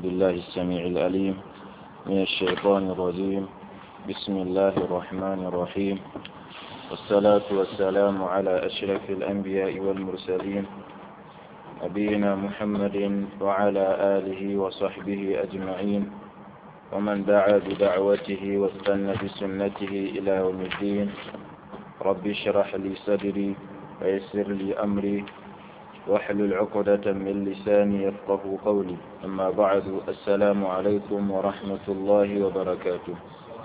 بالله السميع العليم من الشيطان الرجيم بسم الله الرحمن الرحيم والصلاة والسلام على أشرف الأنبياء والمرسلين نبينا محمد وعلى آله وصحبه أجمعين ومن دعا بدعوته واستنى بسنته إلى يوم الدين رب اشرح لي صدري ويسر لي أمري واحلل عقدة من لساني يفقه قولي أما بعد السلام عليكم ورحمة الله وبركاته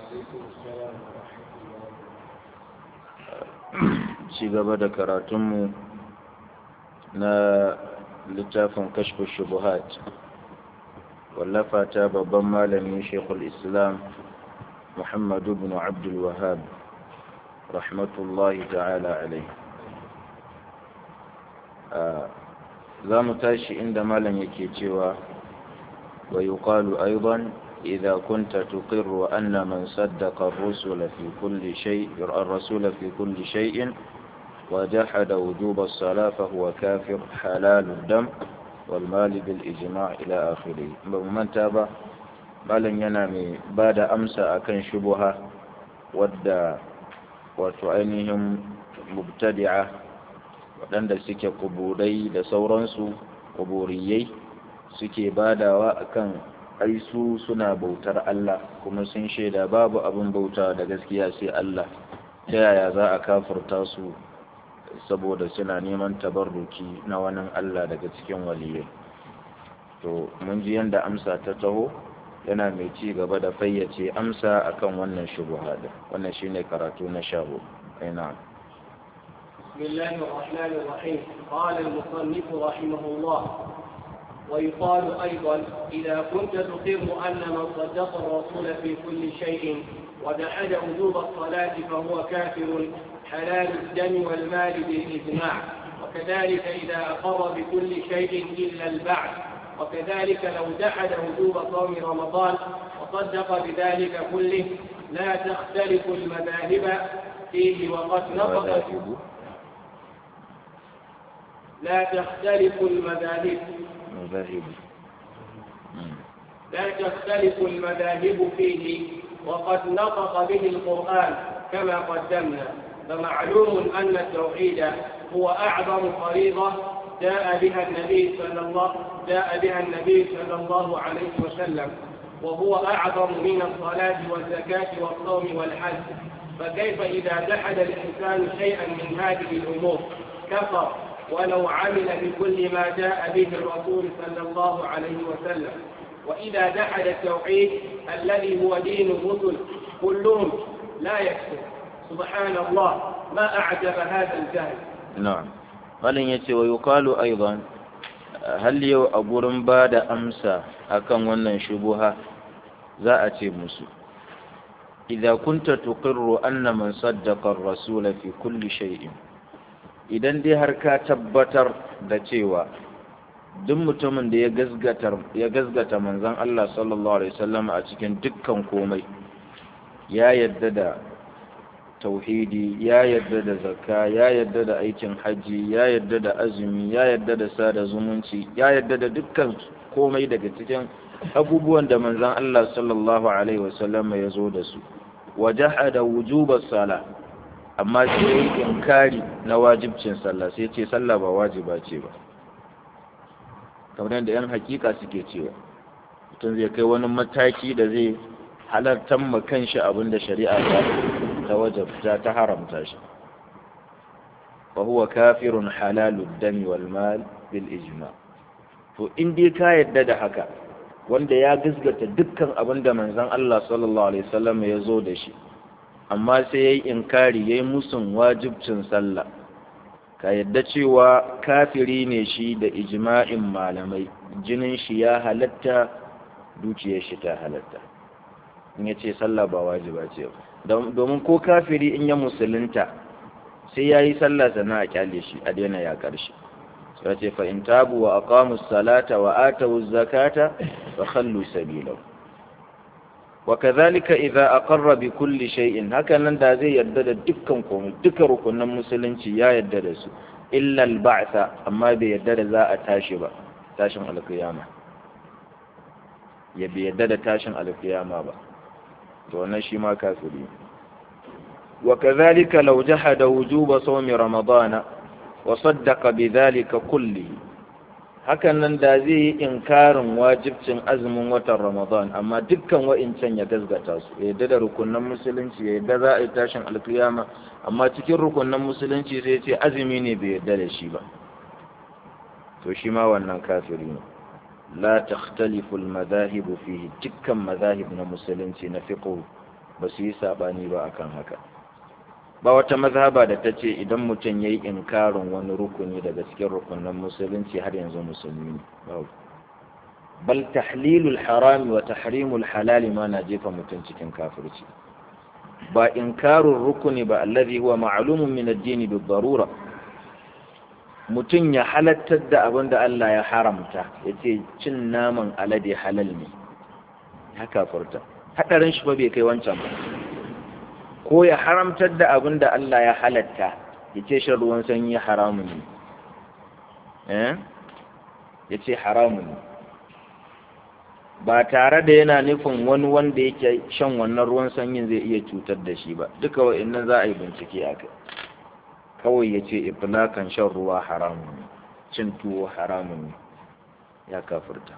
ci gaba da karatunmu na littafin kashfu shubuhat wallafa ta babban malami shekul islam muhammadu bin abdul wahab rahmatullahi ta'ala alai za mu tashi inda malam yake cewa wa yuqalu aidan إذا كنت تقر أن من صدق الرسل في كل شيء الرسول في كل شيء وجحد وجوب الصلاة فهو كافر حلال الدم والمال بالإجماع إلى آخره من تابع malam yana mai ba da amsa akan shubuha wadda wato ainihin mubtadi'a waɗanda suke kuburai da sauransu kuburiyai suke badawa akan ai su suna bautar Allah kuma sun shaida babu abin bauta da gaskiya sai Allah ta yaya za a kafurta su saboda suna neman tabarruki na wani Allah daga cikin waliyai to mun ji yanda amsa ta taho yana mai ci gaba da fayyace amsa akan wannan shubuha din wannan shine karatu na shahu ina بسم الله الرحمن الرحيم قال المصنف رحمه الله ويقال أيضا إذا كنت تقر أن من صدق الرسول في كل شيء ودحد وجوب الصلاة فهو كافر حلال الدم والمال بالإجماع وكذلك إذا أقر بكل شيء إلا البعث وكذلك لو جحد وجوب صوم رمضان وصدق بذلك كله لا تختلف المذاهب فيه وقد نطق لا تختلف المذاهب مذاهب لا تختلف المذاهب فيه وقد نطق به القرآن كما قدمنا فمعلوم أن التوحيد هو أعظم فريضة جاء بها النبي صلى الله جاء بها النبي صلى الله عليه وسلم وهو أعظم من الصلاة والزكاة والصوم والحج فكيف إذا جحد الإنسان شيئا من هذه الأمور كفر ولو عمل بكل ما جاء به الرسول صلى الله عليه وسلم وإذا جحد التوحيد الذي هو دين الرسل كلهم لا يكفر سبحان الله ما أعجب هذا الجهل نعم قال يتي ويقال أيضا هل يو أبورن بعد أمسى أكن ونن شبهة زاءتي مسو إذا كنت تقر أن من صدق الرسول في كل شيء idan dai har ka tabbatar da cewa duk mutumin da ya gazgata manzon Allah sallallahu alaihi wasallam a cikin dukkan komai ya yadda da tauhidi ya yadda da zakka ya yadda da aikin haji ya yadda da azumi ya yadda da sada zumunci ya yadda da dukkan komai daga cikin abubuwan da manzon Allah sallallahu alaihi wasallam ya zo da su wajahada wujubas sala amma sai ya yi inkari na wajibcin sallah sai ce sallah ba wajiba ce ba kamar yadda 'yan hakika suke cewa mutum zai kai wani mataki da zai halartar ma kanshi abin da shari'a ta ta wajabta ta haramta shi fa huwa kafirun halalud dami wal mal bil ijma to in dai ka yadda da haka wanda ya gasgata dukkan abin da manzon Allah sallallahu alaihi wasallam ya zo da shi amma sai ya yi inkari ya yi musun wajibcin sallah ka yadda cewa kafiri ne shi da ijma'in malamai jinin shi ya halatta dukiyar shi ta halatta in ya ce sallah ba wajiba ce domin ko kafiri in ya musulunta sai ya yi sallah sana a kyale shi a daina ya karshe sai ce fa in tabu wa aqamu salata wa atu zakata fa khallu sabilahu وكذلك إذا أقر بكل شيء هكذا دا زي يدد دكان كوم دك ركن مسلنci ya yadda da su illa al-ba'th amma bai yadda da za a tashi ba tashin alkiyama ya bi yadda da tashin alkiyama ba to wannan shi ma kafiri wa kadhalika law jahada wujuba sawmi ramadana wa saddaqa bidhalika kullihi hakan nan da zai yi inkarin wajibcin azumin watan ramadan amma dukkan wa'incan ya gazgata su ya yadda da rukunan musulunci ya yadda za a yi tashin alkiyama amma cikin rukunan musulunci sai ce azumi ne bai yadda da shi ba to shi ma wannan kafiri ne la takhtalifu al-madahib fihi dukkan madahib na musulunci na fiqh ba su yi sabani ba akan haka ba wata mazhaba da ta ce idan mutum ya yi inkarin wani rukuni daga cikin rukunan musulunci har yanzu musulmi ne bal tahlilul harami wa tahrimul halali ma na jefa mutum cikin kafirci ba inkarun rukuni ba allazi huwa ma'lumun min ad-din bi darura mutum ya halattar da abin da Allah ya haramta ya ce cin naman alade halal ne ya kafurta hadarin shi ba bai kai wancan ba ko ya haramtar da abin da Allah ya halatta ya ce shan ruwan sanyi haramun ne ya ce haramun ne ba tare da yana nufin wani wanda yake shan wannan ruwan sanyin zai iya cutar da shi ba duka wa'annan za a yi bincike a kai kawai ya ce iflakan shan ruwa haramun ne cin tuwo haramun ne ya kafirta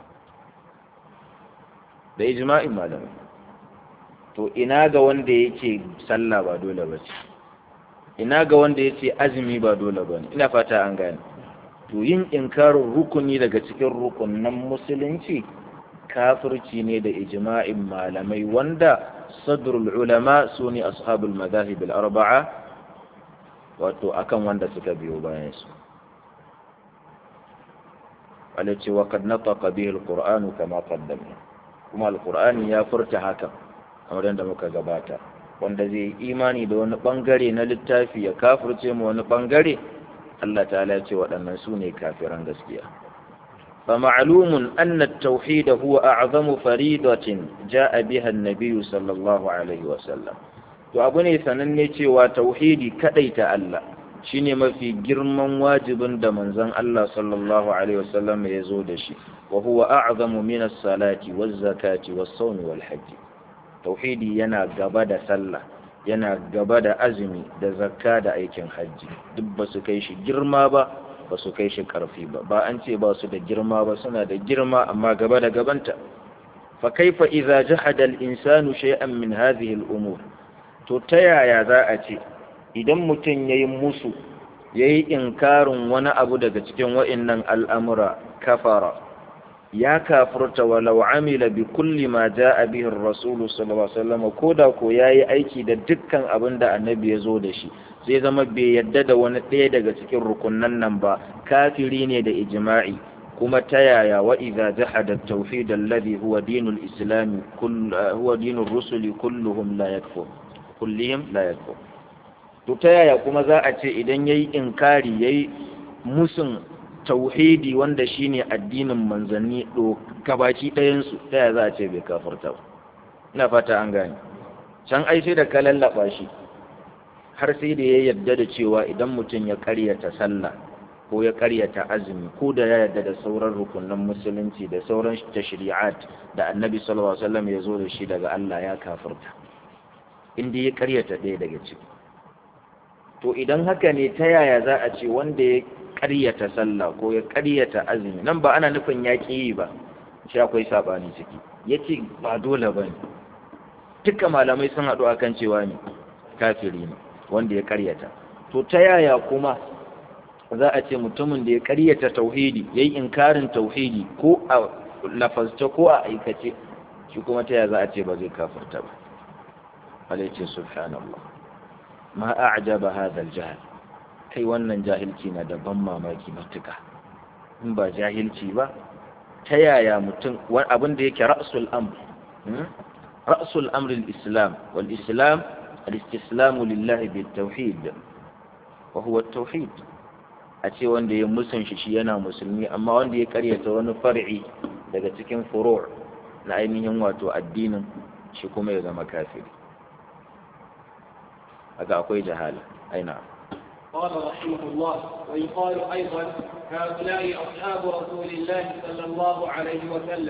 da ijma'in malamai to ina ga wanda yake sallah ba dole ba ce ina ga wanda yake azumi ba dole ba ne ina fata an gane to yin inkarin rukuni daga cikin rukunan musulunci kafirci ne da ijma'in malamai wanda sadrul ulama su ne ashabul madahib al-arba'a wato akan wanda suka biyo bayan su alace wa kad nataqa bihi al-qur'anu kama qaddamna kuma al-qur'ani ya furta haka kamar yadda muka gabata wanda zai yi imani da wani bangare na littafi ya kafirce mu wani bangare Allah ta'ala ya ce waɗannan su ne kafiran gaskiya فمعلوم أن التوحيد هو أعظم فريضة جاء بها النبي صلى الله عليه وسلم to abu ne sananne cewa tauhidi kadai ta Allah shine mafi girman wajibin da manzon Allah sallallahu alaihi wasallam ya zo da shi wa huwa a'zamu min as-salati waz-zakati was-sawmi wal-hajj tauhidi yana gaba da sallah yana gaba da azumi da zakka da aikin hajji duk ba su kai shi girma ba ba su kai shi ƙarfi ba ba an ce ba su da girma ba suna da girma amma gaba da gabanta fa kaifa idza jahada al-insanu shay'an min hadhihi al-umur to ta yaya za a ce idan mutum yayi musu yayi inkarin wani abu daga cikin wa'annan al'amura kafara ya kafurta walau amila bi kulli ma jaa bihi ar-rasul sallallahu alaihi wasallam koda ko yayi aiki da dukkan abin da annabi ya zo da shi zai zama bai yadda da wani ɗaya daga cikin rukunnan nan ba kafiri ne da ijma'i kuma ta yaya wa idza jahada at-tawhid alladhi huwa dinul islam kull huwa dinur rusuli kulluhum la yakfur kullihim la yakfur to ta yaya kuma za a ce idan yayi inkari yayi musun tauhidi wanda shine addinin manzanni do gabaki ɗayan su ta yaya za a ce bai kafirta ba ina fata an gane can ai sai da ka lallaba shi har sai da ya yarda da cewa idan mutum ya karyata sallah ko ya karyata azumi ko da ya yarda da sauran rukunan musulunci da sauran tashri'at da annabi sallallahu alaihi wasallam ya zo da shi daga Allah ya kafirta inda ya karyata ɗaya daga ciki to idan haka ne ta yaya za a ce wanda ya karyata sallah ko ya karyata azumi nan ba ana nufin ya yi ba shi akwai sabani ciki yace ba dole bane duka malamai sun haɗu akan cewa ne kafiri ne wanda ya karyata to ta yaya kuma za a ce mutumin da ya karyata tauhidi ya yi inkarin tauhidi ko a lafazta ko a aikace shi kuma ta yaya za a ce ba zai kafirta ba alaice subhanallah ma a'jaba hadha al-jahl kai wannan jahilci na da ban mamaki matuka in ba jahilci ba ta yaya mutum abin da yake ra'sul amr ra'sul amr al-islam wal islam الاستسلام لله بالتوحيد وهو التوحيد a ce wanda ya musun shi shi yana musulmi amma wanda ya karyata wani far'i daga cikin furu' na ainihin wato addinin shi kuma ya zama kafiri haka akwai jahala aina قال رحمه الله ويقال أيضا هؤلاء أصحاب رسول الله صلى الله عليه وسلم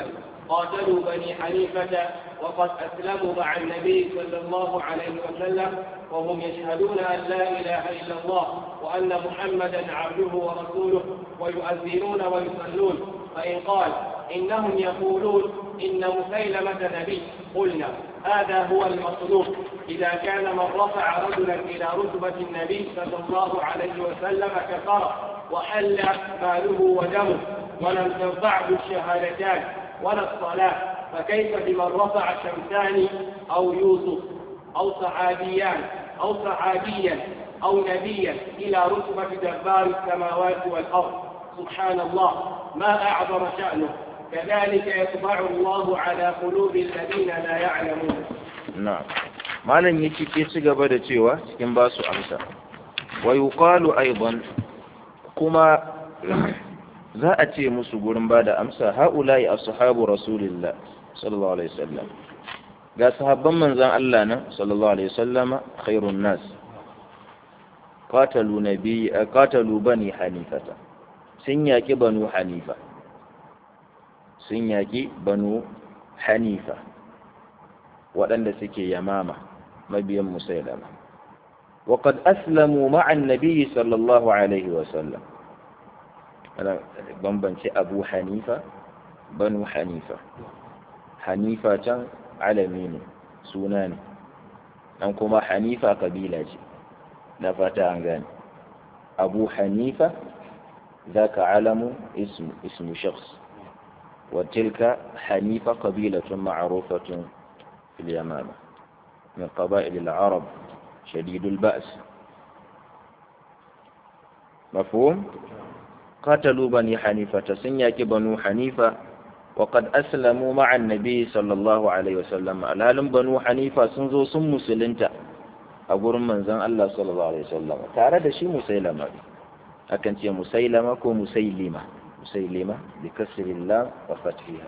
قاتلوا بني حنيفة وقد أسلموا مع النبي صلى الله عليه وسلم وهم يشهدون أن لا إله إلا الله وأن محمدا عبده ورسوله ويؤذنون ويصلون فإن قال إنهم يقولون إن مسيلمة نبي قلنا هذا هو المطلوب إذا كان من رفع رجلا إلى رتبة النبي صلى الله عليه وسلم كفر وحل ماله ودمه ولم تنفعه الشهادتان ولا الصلاة فكيف بمن رفع شمسان أو يوسف أو صحابيان أو صحابيا أو نبيا إلى رتبة جبار السماوات والأرض سبحان الله ما أعظم شأنه كذلك يطبع الله على قلوب الذين لا يعلمون na'am malam yake ke ci gaba da cewa cikin ba su amsa wa yuqalu aidan kuma za a ce musu gurin ba da amsa haula'i ashabu rasulillah sallallahu alaihi wasallam ga sahabban manzon Allah nan sallallahu alaihi wasallama khairun nas qatalu nabi qatalu bani hanifata sun yaki banu hanifa sun yaki banu hanifa waɗanda suke yamama mabiyan musailama وقد أسلموا مع النبي صلى الله عليه وسلم أنا بنبنتي أبو حنيفة بنو حنيفة حنيفة كان علمين سوناني أنكما حنيفة قبيلة نفتا عنغاني أبو حنيفة ذاك علم اسم اسم شخص وتلك حنيفة قبيلة معروفة في اليمامة من قبائل العرب شديد البأس مفهوم قتلوا بني حنيفة سنياك بنو حنيفة وقد أسلموا مع النبي صلى الله عليه وسلم الهلم بنو حنيفة سنزو سم مسلنتا أقول من زن الله صلى الله عليه وسلم تعرض شي مسيلمة أكن تي مسيلمة كو مسيلمة مسيلمة بكسر الله وفتحها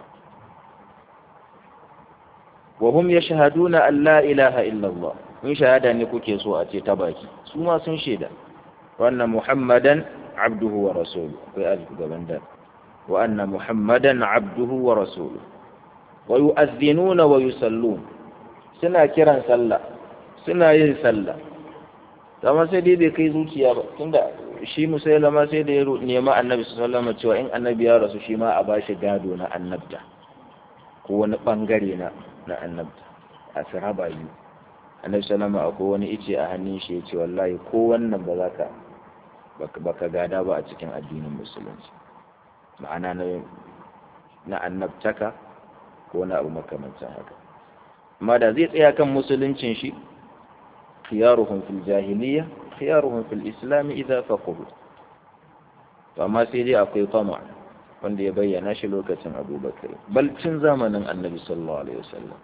وهم يشهدون أن لا إله إلا الله in shahada ne kuke so a ce ta baki su ma sun shaida wannan muhammadan abduhu wa rasulu akwai alif gaban da wa anna muhammadan abduhu wa rasulu wa yu'adhdhinuna wa yusallun suna kiran sallah suna yin sallah amma sai dai bai kai zuciya ba tunda shi musailama sai da ya nema annabi sallallahu alaihi cewa in annabi ya rasu shi ma a bashi gado na annabta ko wani bangare na na annabta a sahaba biyu annabi sallama akwai wani ice a hannun shi ya ce wallahi ko wannan ba za ka baka gada ba a cikin addinin musulunci ma'ana na na annabtaka ko na abu makamancin haka amma da zai tsaya kan musuluncin shi khiyaruhum fil jahiliya khiyaruhum fil islam idza faqahu to amma sai dai akwai fama wanda ya bayyana shi lokacin abubakar bal cin zamanin annabi sallallahu alaihi wasallam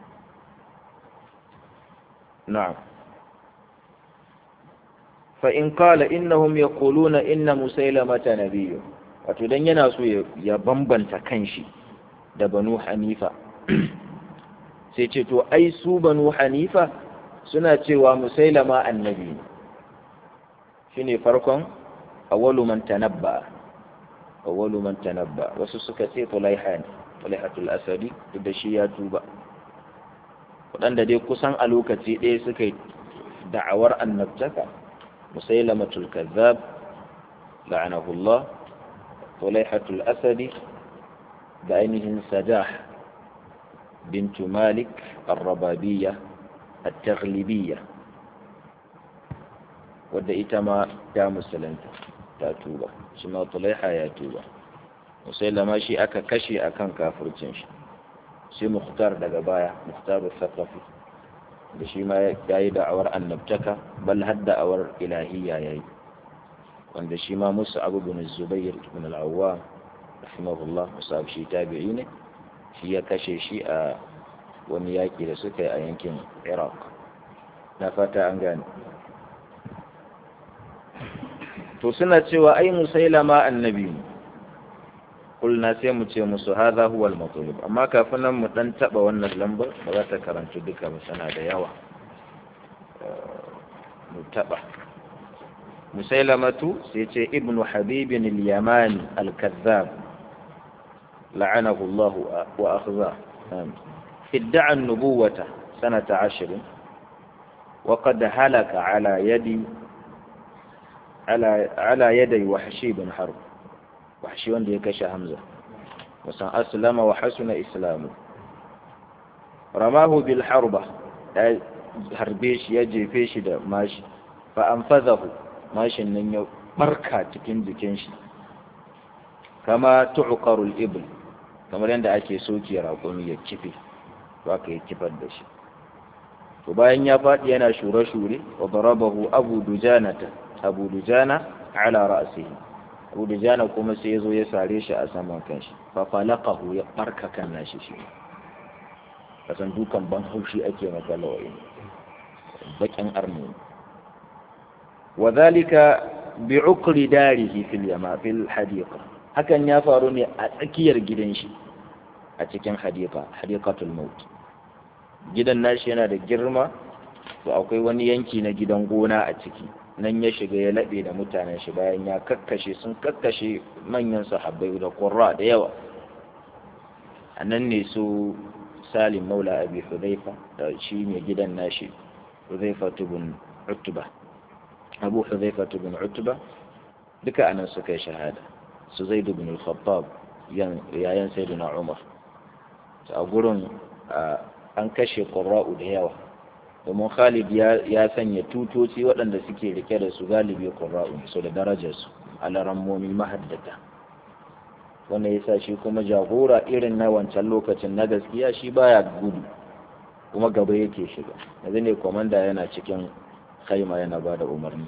نعم فإن قال إنهم يقولون إن مسيلمة نبي wato dan yana so ya bambanta kanshi da banu hanifa sai ce to ai su banu hanifa suna cewa musailama annabi ne shine farkon awwalu man tanabba awwalu man tanabba wasu suka ce tulaiha ne tulaihatul asadi duk da shi ya tuba waɗanda dai kusan a lokaci ɗaya suka yi da'awar annabtaka musailamatul kazzab la'anahullah tulaihatul asadi da ainihin sajah bintu malik arrababiyya at-taghlibiyya wadda ita ma ta musulunta ta tuba shi ma tulaiha ya tuba musailama shi aka kashe akan kafircin shi sai muhtar daga baya muhtaru sakafi da shi ma ya yi da'awar annabtaka bal har da'awar ilahiyya ya yi wanda shi ma musu abu bin zubair ibn al-awwa rahimahullah musa shi tabi'i ne shi ya kashe shi a wani yaƙi da suka yi a yankin iraq na fata an gane to suna cewa ai musailama annabi ne kulna sai mu ce musu hadha huwa al-matlub amma kafin nan mu dan taba wannan lambar ba za ta karantu duka ba sana da yawa mu taba musailamatu sai ce ibnu habib al-yamani al-kazzab لعنه الله وأخزاه ادعى النبوة سنة عشر وقد هلك على يد على على يدي وحشي بن حرب وحشي وندي يكش همزة وسن أسلم وحسن إسلامه رماه بالحربة harbe shi ya jefe shi da mashi fa an fazahu mashin nan ya barka cikin jikin shi kama tu'qarul ibl kamar yadda ake soke raƙumi ya kife to aka yi kifar da shi to bayan ya faɗi yana shure-shure wa darabahu abu dujanata abu dujana ala ra'sihi abu dujana kuma sai ya zo ya sare shi a saman kanshi fa falaqahu ya barka kan nashi shi kasan dukan ban haushi ake maka lawai bakin arni wa zalika bi ukri darihi fil yama fil hadiqa hakan ya faru ne a tsakiyar gidan shi a cikin hadiqa hadiqatul maut gidan nashi yana da girma to akwai wani yanki na gidan gona a ciki nan ya shiga ya laɓe da mutanen shi bayan ya kakkashe sun kakkashe manyan sahabbai da qurra da yawa a nan ne su salim maula abi hudhaifa da shi ne gidan nashi hudhaifa ibn utba abu hudhaifa ibn utba duka anan suka yi shahada su zaid ibn al-khattab yayan sayyidina umar a gurin an kashe qurra'u da yawa domin Khalid ya sanya tutoci waɗanda suke rike da su galibi qurra'u su da darajarsu alarammomi mahaddata wanda ya sa shi kuma jagora irin na wancan lokacin na gaskiya shi baya gudu kuma gaba yake shiga yanzu ne komanda yana cikin haima yana ba da umarni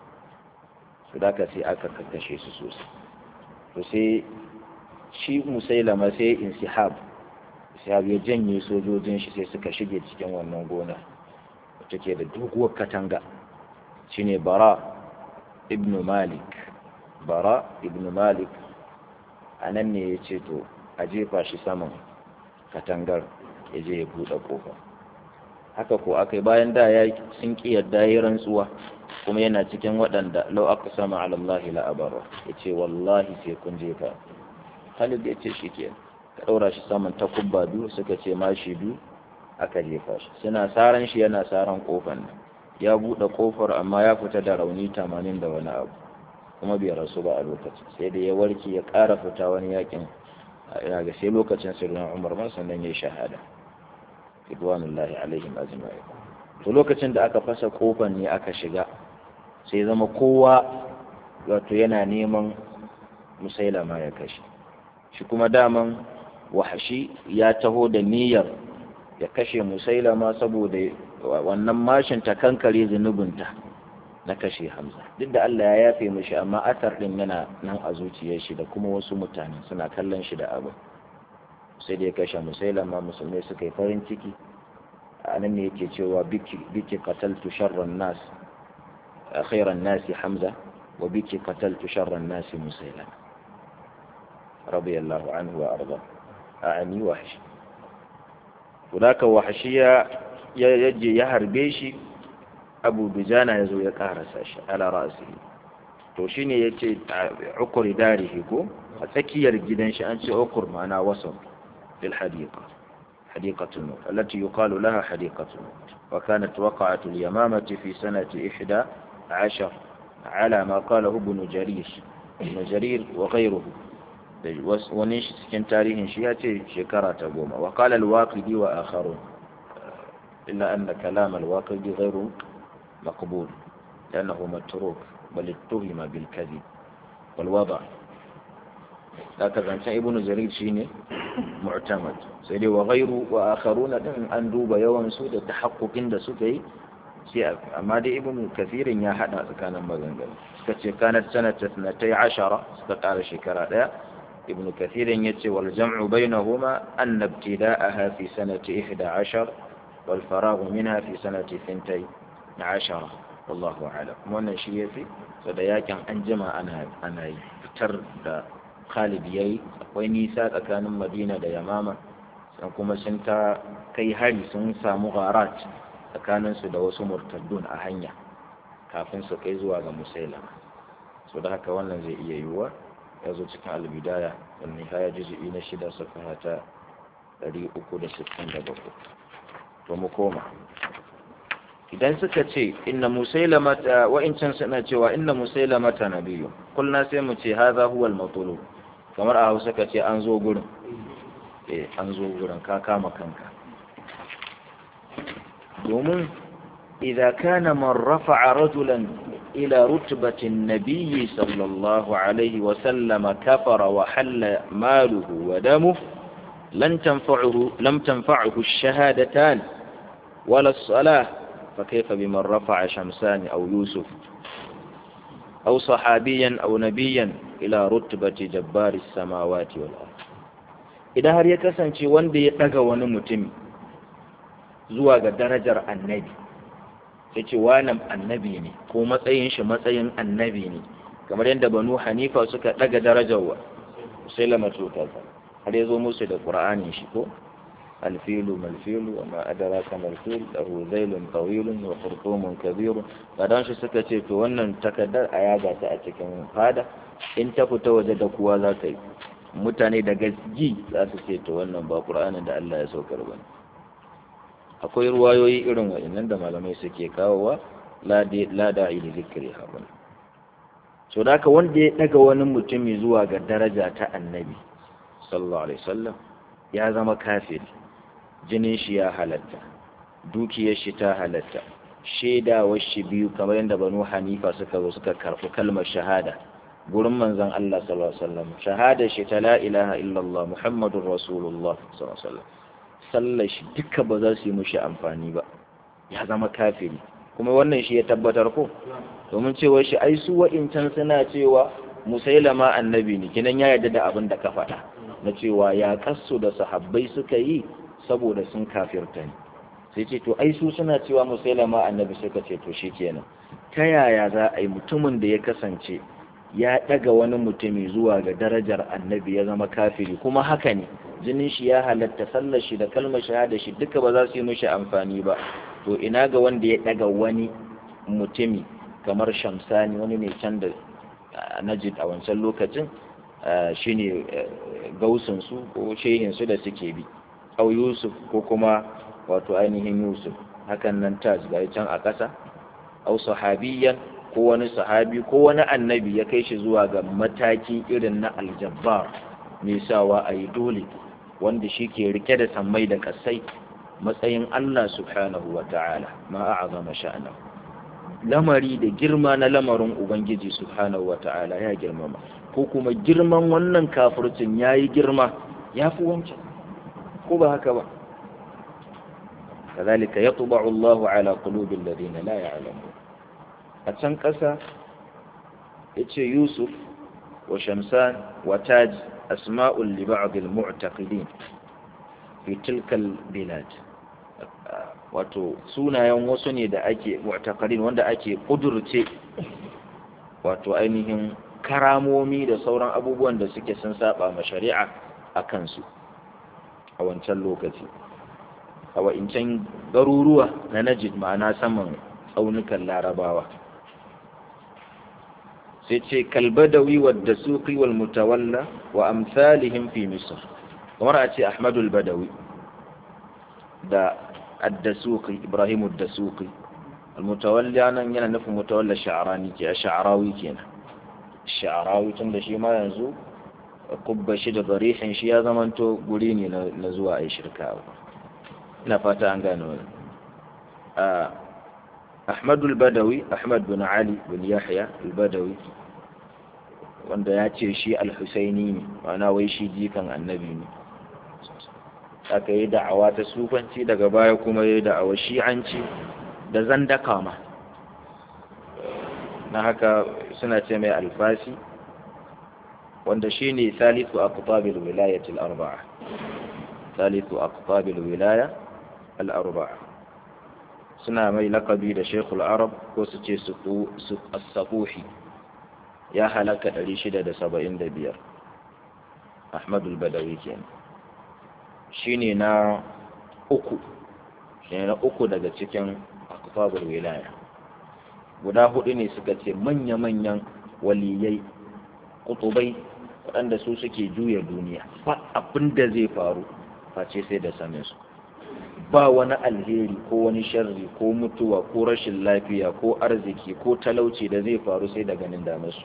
su da sai aka kakkashe su sosai to sai shi musailama sai insihab insihab ya janye sojojin shi sai suka shige cikin wannan gona wacce ke da doguwar katanga shine bara ibn malik bara ibn malik a nan ne ya ce to a jefa shi saman katangar ya je ya buɗe ƙofa haka ko aka bayan da ya sun ƙi yadda ya rantsuwa kuma yana cikin waɗanda lau aka sama alallahi la'abarwa ya ce wallahi sai kun jefa Khalid ya ce shi ke ka ɗaura shi saman takubba biyu suka ce ma shi biyu aka jefa shi suna saran shi yana saran ƙofar nan ya buɗe ƙofar amma ya fita da rauni tamanin da wani abu kuma bai rasu ba a lokacin sai da ya warke ya ƙara fita wani yakin ina ga sai lokacin sirrin umar man sannan ya shahada ridwanullahi alaihim ajma'in to lokacin da aka fasa kofar ne aka shiga sai zama kowa wato yana neman musailama ya kashe shi kuma daman wahashi ya taho da niyyar ya kashe musailama saboda wannan mashin ta kankare zunubinta na kashe hamza duk da Allah ya yafe mishi amma athar din yana nan a zuciyar shi da kuma wasu mutane suna kallon shi da abu sai da ya kashe musailama musulmai suka yi farin ciki a nan ne yake cewa biki biki qataltu sharran nas khairan nasi hamza wa biki qataltu sharran nasi musailama radiyallahu anhu wa arda a'ani wahshi wadaka wahshiya ya yaje ya harbe shi abu dujana ya zo ya karasa shi ala ra'asi to shine yace ukuri darihi ko a tsakiyar gidan shi an ce ukur ma'ana wasan lil hadiqa حديقة الموت التي يقال لها حديقة الموت وكانت وقعة اليمامة في سنة إحدى عشر على ما قاله ابن جرير ابن جرير وغيره ونش سكن تاريخ شياتي شكرة تقوم وقال الواقدي وآخرون إلا أن كلام الواقدي غير مقبول لأنه متروك بل اتهم بالكذب والوضع هكذا أنت ابن جرير شيني معتمد سيدي وغيره وآخرون أن دوب يوم سود تحقق عند سكي أما دي ابن كثير يا حدا كان مغنغل كانت سنة اثنتي عشرة استقال شكرا ابن كثير يتي والجمع بينهما أن ابتداءها في سنة إحدى عشر والفراغ منها في سنة ثنتي عشرة والله أعلم wannan shi yafi da yakin an jima ana ana fitar da Khalid yayi akwai nisa tsakanin Madina da Yamama san kuma sun ta kai hari sun samu gharat tsakanin su da wasu murtaddun a hanya kafin su kai zuwa ga Musailama so da haka wannan zai iya yiwuwa ya zo cikin albidaya والنهاية جزء نشد صفحة ɗari uku da sittin da bakwai to mu koma idan suka ce inna musailama wa'incan suna cewa inna musailama ta nabiyu kulna sai mu ce haza huwal matulu kamar a hausa ka ce an zo gurin eh an zo gurin ka kama kanka domin idza kana man rafa'a rajulan ila rutbatin nabiyyi sallallahu alaihi wa sallama kafara wa halla maluhu wa damuhu لن تنفعه لم تنفعه الشهادتان ولا الصلاة فكيف بمن رفع شمسان أو يوسف أو صحابيا أو نبيا إلى رتبة جبار السماوات والأرض إذا هل يكسن شي وندي يتقى ونمتم زواج درجة النبي yace wannan annabi ne ko matsayin shi matsayin annabi ne kamar yadda banu hanifa suka daga darajar wa sai lamatu ta har ya zo musu da ƙura'anin shi ko alfilu malfilu wa ma adraka malfil lahu zailun tawilun wa khurtumun kabirun kadan shi suka ce to wannan takaddar a yaga ta a cikin fada in ta fita waje da kuwa za ta yi mutane da gaski za su ce to wannan ba ƙura'anin da Allah ya saukar ba akwai ruwayoyi irin waɗannan da malamai suke kawowa la da'i li zikri habun so da haka wanda ya daga wani mutumi zuwa ga daraja ta annabi sallallahu alaihi wasallam ya zama kafiri jinin shi ya halatta dukiyar shi ta halatta shaidawar shi biyu kamar yadda banu hanifa suka zo suka karɓi kalmar shahada gurin manzon Allah sallallahu alaihi wasallam shahada shi ta la ilaha illallah muhammadur rasulullah sallallahu alaihi wasallam sallar shi duka ba za su yi mushi amfani ba ya zama kafiri kuma wannan shi ya tabbatar ko domin cewa shi ai su wa'incan suna cewa musailama annabi ne kinan ya yarda da abin da ka faɗa na cewa ya kasu da sahabbai suka yi saboda sun kafirta ne sai ce to ai su suna cewa musailama annabi suka ce to kenan ta yaya za a yi mutumin da ya kasance ya daga wani mutumi zuwa ga darajar annabi ya zama kafiri kuma haka ne jinin shi ya halatta sallar shi da kalmar shahada shi duka ba za su yi mishi amfani ba to ina ga wanda ya daga wani mutumi kamar shamsani wani ne can da najid a wancan lokacin shine gausinsu ko shehinsu da suke bi au yusuf ko kuma wato ainihin yusuf hakan nan tas ga can a ƙasa au sahabiyan ko wani sahabi ko wani annabi ya kai shi zuwa ga mataki irin na aljabbar mai sawa a yi dole wanda shi ke rike da sammai da kasai matsayin Allah subhanahu wa ta'ala ma a'azama sha'anahu lamari da girma na lamarin ubangiji subhanahu wa ta'ala ya girmama ko kuma girman wannan kafircin ya yi girma ya fi wancan ko ba haka ba kazalika ya tuba Allah ala qulubil ladina la ya'lamun a can ƙasa yace Yusuf wa Shamsan wa Taj asma'ul li ba'd al-mu'taqidin fi tilka al-bilad wato sunayen wasu ne da ake mu'taqidin wanda ake kudurce wato ainihin karamomi da sauran abubuwan da suke sun saba ma shari'a a kansu a wancan lokaci a wa'incan garuruwa na najid ma'ana saman tsaunukan larabawa sai ce kalbadawi wadda suqi wal mutawalla wa amsalihim fi misr kamar a ce ahmadul badawi da addasuqi ibrahim addasuqi al-mutawalli anan yana nufin mutawalla sha'rani ke sha'rawi kenan sha'arawi tun da shi ma yanzu kubba shi da barihin shi ya zamanto guri ne na zuwa a yi shirka ina fata an gane wani ahmadul badawi ahmad bin ali bin yahya al-badawi wanda ya ce shi al-husaini ne ma'ana wai shi jikan annabi ne aka yi da'awa ta sufanci daga baya kuma ya yi da'awa shi'anci da zandaka ma na haka suna ce mai alfasi wanda shi ne salisu a kutabil wilayatul arba'a salisu a kutabil wilaya al'arba'a suna mai lakabi da shekul arab ko su ce su asafuhi ya halaka 675 ahmadul badawi kenan shi ne na uku shi ne na uku daga cikin akutabil wilaya guda hudu ne suka ce manya-manyan waliyai kutubai waɗanda su suke juya duniya ba abin da zai faru face sai da sanin su ba wani alheri ko wani sharri ko mutuwa ko rashin lafiya ko arziki ko talauci da zai faru sai da ganin damarsu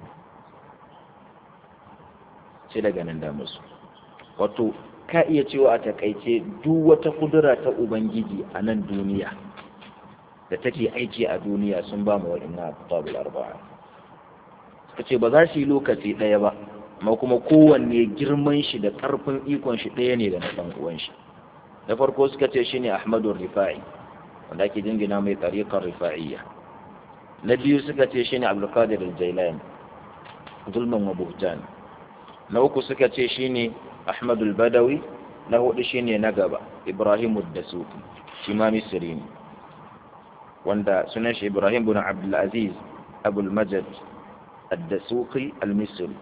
sai da ganin damarsu wato ka iya cewa a takaice duk wata kudura ta ubangiji a nan duniya da take aiki a duniya sun ba mu waɗannan abubuwa arba'a suka ce ba za su yi lokaci ɗaya ba amma kuma kowanne girman shi da ƙarfin ikon shi ɗaya ne da na ɗan uwan shi da farko suka ce shine Ahmadu Rifa'i wanda ake jingina mai tariqar rifa'iyya na biyu suka ce shine Abdul Qadir al-Jailani zulman wa buhtan na uku suka ce shine Ahmad al-Badawi na hudu shine na gaba Ibrahim ad-Dasuki shi ma Misri ne wanda sunan shi Ibrahim bin Abdul Aziz Abu al-Majid ad-Dasuki al-Misri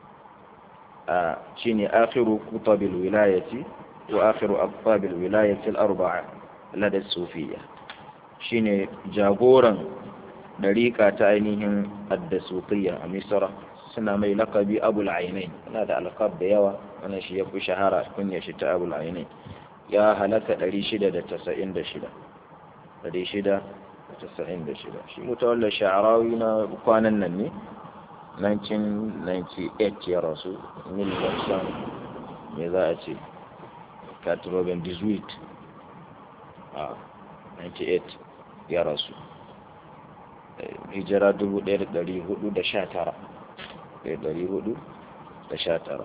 shine akhiru kutab al-wilayati وآخر أقطاب الولاية الأربعة لدى الصوفية شيني جاغورا دريقة تأينيهم الدسوقية مصر سنة مي لقبي أبو العينين هذا ألقاب بيوا أنا شي يبقى شهارة كن يشتى أبو العينين يا هلك دري شدة تسعين دشدة دري شدة تسعين دشدة شي متولى شعراوينا بقوانا نني 1998 ya rasu mil watsan me za a ce 98 a 98 ya rasu hijira 1419 1419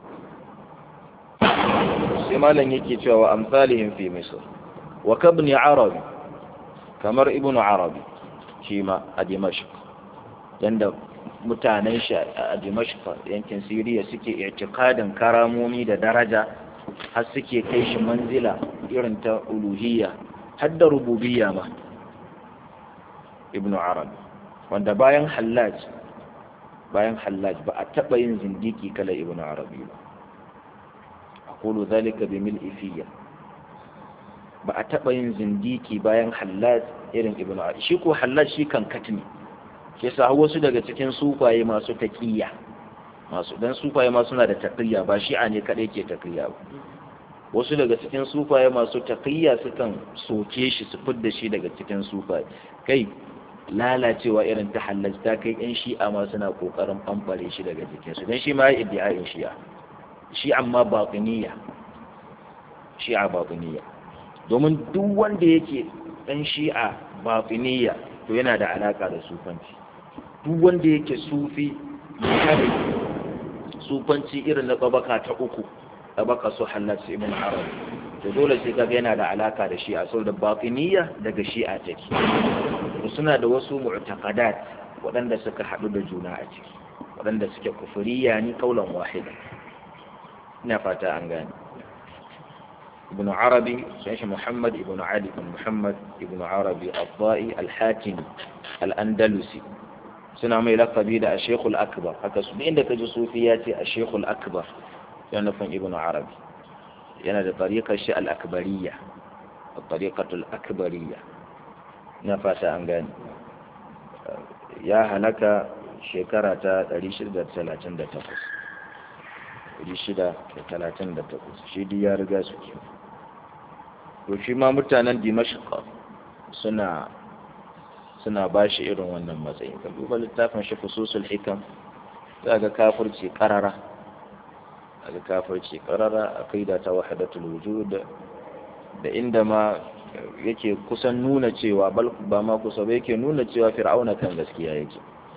sai malam yake cewa wa amsalihim fi misr wa kabni arabi kamar ibnu arabi shi ma a dimashq yanda mutanen shi a dimashq yankin siriya suke i'tiqadin karamomi da daraja har suke kai shi manzila irin ta uluhiyya har da rububiyya ma ibnu arabi wanda bayan hallaj bayan hallaj ba a taɓa yin zindiki kala ibnu arabi ba aqulu zalika bi mil'i fiyya ba a taɓa yin zindiki bayan hallaj irin ibnu arabi shi ko hallaj shi kan katni ke sa wasu daga cikin sufaye masu taqiyya masu dan sufaye ma suna da taqiyya ba shi'a ne kadai ke taqiyya ba wasu daga cikin sufaye masu taqiyya sukan soke shi su fidda shi daga cikin sufaye kai lalacewa irin ta halatta kai yan shi'a ma suna kokarin bambare shi daga jikin su dan shi ma ya iddia'in shi'a shi amma batiniya shi'a batiniya domin duk wanda yake dan shi'a batiniya to yana da alaka da sufanci duk wanda yake sufi kare sufanci irin na tsabaka ta uku tsabaka su halatta ibn arab to dole sai kaga yana da alaka da shi'a saboda batiniya daga shi'a take suna da wasu mu'taqadat waɗanda suka haɗu da juna a ciki waɗanda suke kufuriya ni kaulan wahida ina fata an gane ibn arabi sun shi muhammad ibn ali ibn muhammad ibn arabi al-dha'i al-hatimi al-andalusi suna mai lakabi da ashekul akbar haka su inda ka ji sufi ya ce ashekul akbar yana nufin ibn arabi yana da tariƙar shi al-akbariya tariƙatul akbariya na fata an gani ya halaka shekara ta 638 638 shi di ya riga su ke to shi ma mutanen dimashqa suna suna ba shi irin wannan matsayin ka duba littafin shi fususul hikam za ga kafirci karara ga kafirci karara aqida ta wahdatul wujud da inda ma yake kusan nuna cewa ba ma kusa ba yake nuna cewa fir'auna kan gaskiya yake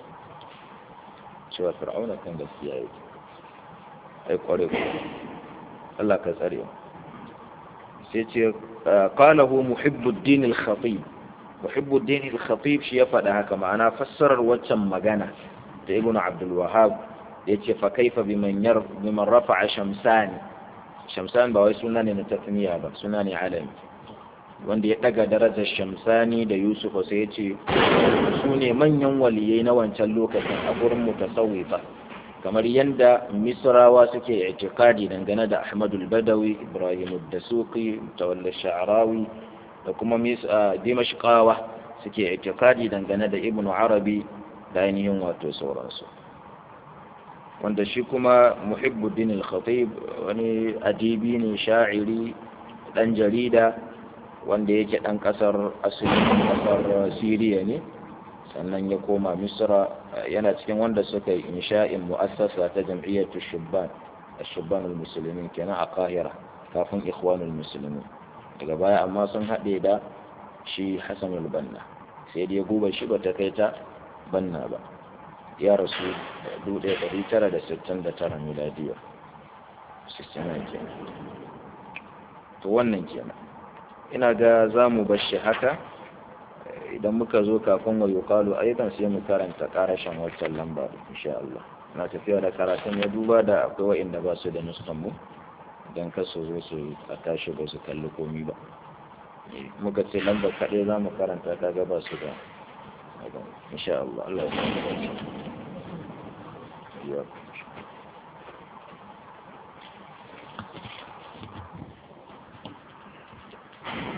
cewa fir'auna kan gaskiya yake ai kware ku Allah ka tsare sai ce qalahu muhibbuddin al-khatib muhibbuddin al-khatib shi ya faɗa haka ma'ana fassarar waccan magana da ibnu abdul wahhab yace fa kaifa biman yar biman rafa'a shamsani shamsan ba wai suna ne na tasniya ba suna ne alami wanda ya daga darajar shamsani da yusufa sai ya ce su ne manyan waliyai na wancan lokacin a gurin mutasawwifa kamar yadda misrawa suke itikadi dangane da ahmadul badawi ibrahim dasuqi tawalla sha'rawi da kuma dimashqawa suke itikadi dangane da ibnu arabi da ainihin wato sauransu wanda shi kuma muhibbuddin al-khatib wani adibi ne sha'iri dan jarida wanda yake dan kasar asalin kasar siriya ne sannan ya koma misra yana cikin wanda suka yi insha'in mu'assasa ta jam'iyyatu shubban shubban al-muslimin kenan a kahira kafin ikhwanul muslimin daga baya amma sun haɗe da shi hassan al-banna sai dai guba shi ba ta kai ta banna ba ya rasu 1969 miladiya 69 kenan to wannan kenan ina ga za mu bashi haka idan muka zo kafin wa yuqalu aidan sai mu karanta karashin waccan lamba insha Allah na tafiya da karatun ya duba da akwai wa'inda ba su da nuskan mu idan ka so zo su a tashi ba su kalli komi ba muka ce lambar kaɗai za mu karanta ta gaba su da insha Allah Allah ya Thank you.